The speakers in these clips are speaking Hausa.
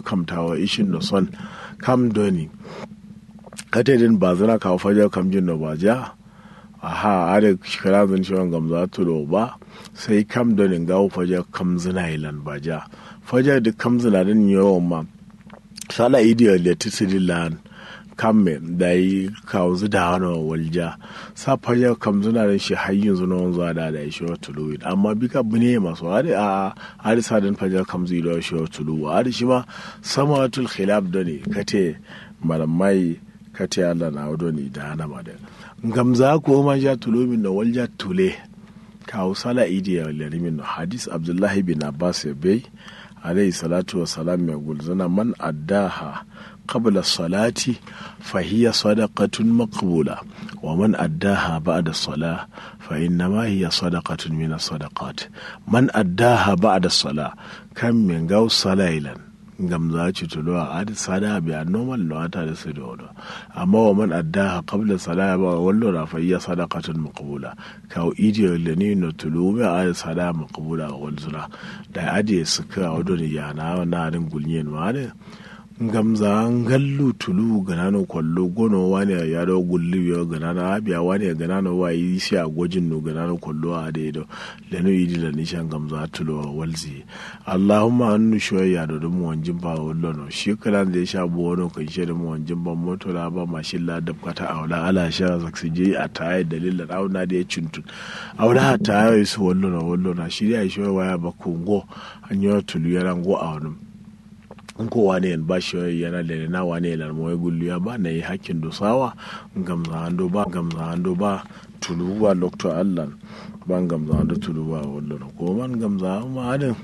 kamtawa ishin no son kam doni kate din ba zana kawo fajar kam jin no ba ja aha are shikara zan shi wanga za tulo ba sai kam doni gawo fajar kam zina ilan ba ja fajar da kam zina din yawan ma sala idiyar da tisiri lan kamme da yi kawo zu da wani walja sa fajar kam zina da shi har yanzu na wanzu da da shi wa tulu amma bi ka bune masu hari a hari sadin fajar kam zai da shi wa tulu hari shi ma sama tul khilaf da ne kate malamai kate Allah na wado ne da hana ma da gamza ko ma ja tulu min da walja tule kawo sala idiyar larimin hadis abdullahi bin abbas ya bai عليه الصلاة والسلام يقول زنا من أداها قبل الصلاة فهي صدقة مقبولة ومن أداها بعد الصلاة فإنما هي صدقة من الصدقات من أداها بعد الصلاة كم من قو صلاة ngam za ci tulo a adi sada bi a normal no ata da su da amma wa man addaha qabla salaya ba wallo na fa iya sadaqatun maqbula ka idiyo le ni no tulo bi a adi sada maqbula wal zura da adi suka wado ni yana na adin gulnyen ma ne ngam za ngallu tulu ganano kwallo gono wani ya do gulli yo ganano abiya wani ganano wa yi shi a gojin no ganano kwallo a da do leno yidi la nishan ngam za tulo walzi allahumma annu shoya do dum wanjin ba wallo no shi kala da ya sha bono kan shi da wanjin ban moto la ba mashin la da kata aula ala sha zaksi je a tayi dalil da auna da ya cintun aula ta yi su wallo no wallo na shi ya shi waya ba kungo an yi tulu yana go a wani in ko wane yan ba shi yana da na wane yan mo gullu ya ba na yi hakkin dosawa gamza ando ba gamza ando ba tuluwa lokto allan ban gamza ando tuluwa wallo ko man gamza ma adin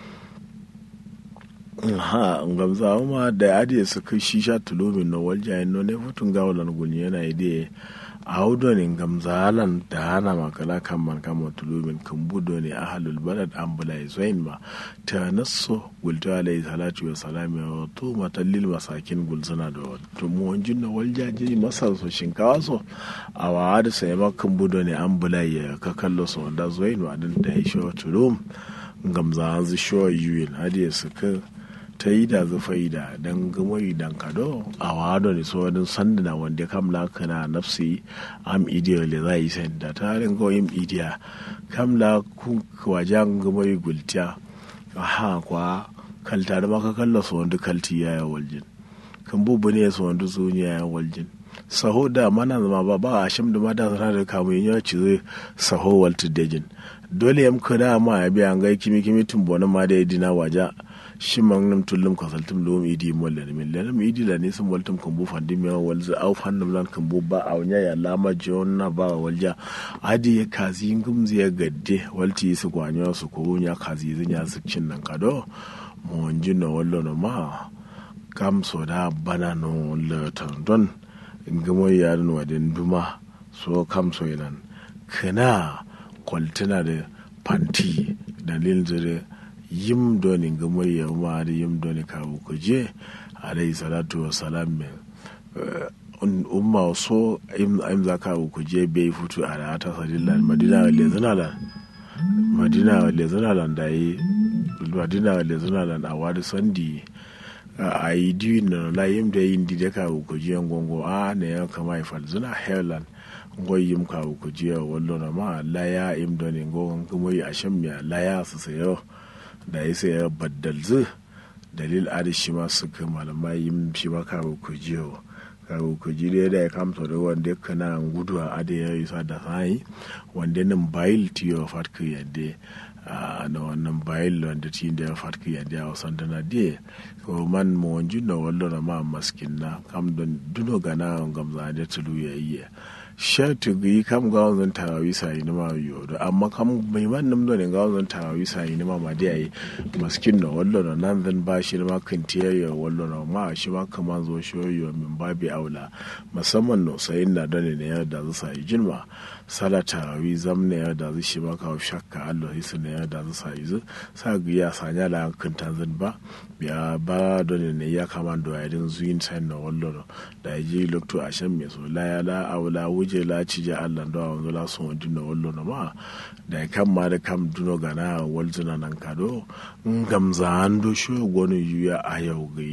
ha gamza ma da adi su kai shisha tulumin no walja no ne futun gawalan gulni yana ide a haudo ne gamza alan da hana makala kan man kama tulumin kan budo ne a halul balad an bula zain ma ta nasso gulto alayhi salatu wa salam ya to matallil masakin gulzana da to mu wanjin na walja ji masar so shinkawa so a wa da sai ma kan budo ne an bula ya ka kallo so da zain wa din da ya shi tulum gamza an zu sho yuyin hadiya su ka ta yi da zufai da dan gamai dan kado a wado ne so wadin sandana wanda kam la kana nafsi am idiya le za yi sen da ta rin go im idiya kam la ku wajan gamai gultiya aha kwa kalta da maka kalla so wanda kalti ya ya waljin kan bubu ne so wanda zuniya ya waljin saho da mana zama ba ba a shim da mata sana da kamun ya ci zai saho waltu dejin dole yam kada ma ya biya ngai kimi kimi tumbonin ma da ya dina waja shi man nam tullum ka saltum lum idi molle min lenam idi la nisum waltum kan bu fandim ya walza au fannam lan kan bu ba au nya ya lama jonna ba walja adi ya kazi ngum ya gadde walti su gwanyo su ko nya kazi zinya su cin nan kado mo jinno wallo no ma kam so da bana no letan don ngamo ya no wadin duma so kam so yanan kana kwaltana da fanti dalilin zire yim doni gamar yamma da yim doni kawo kuje alayhi salatu wa salam umma so im za kawo kuje bai fito a da ta sadillan madina wale zinalan madina wale zinalan da yi madina wale zinalan a wadi sandi a yi diwi na la yim da yin di da kawo kuje gongo a ne ya kama ifal zina helan ngoy yim kawo kuje wallo na ma la ya im doni ngon gumoyi a shan miya la ya su sayo da ya sai ya baddalzu dalil adi shi ma suka malamai yin shi ma kawo ku jiyo kawo ku ji da ya kamta da wanda kana gudu a adi ya yi sa da sai wanda nan bayil tiyo fatka yadda na wannan bayil wanda ti da ya fatka yadda a wasan da na de ko man mo wanju na wallo na ma maskin na kam don duno gana gamza da tulu ya yi shatu gi kam ga wanzan tarawi sai ni ma yo do amma kam mai man nam do ne ga wanzan tarawi sai ni ma ma dai ai maskin no wallo no nan zan ba shi ma kan tiyayo wallo no ma shi ma kaman zo shi yo min babi aula musamman no sai na da ne ya da zu sai jinma sala tarawi zam ne ya da zu shi ma ka shakka Allah hisu ne ya da zu sai zu sa gi ya sanya la kan tanzan ba biya ba do ne ya kaman do ya din zuin sai no wallo no da ji lokto a shan me so la ya la aula wuje la cije allah do wanzu la so dinno wallo no ma da kam ma da kam duno gana walzuna nan kado ngam za ando sho gonu yuya a yau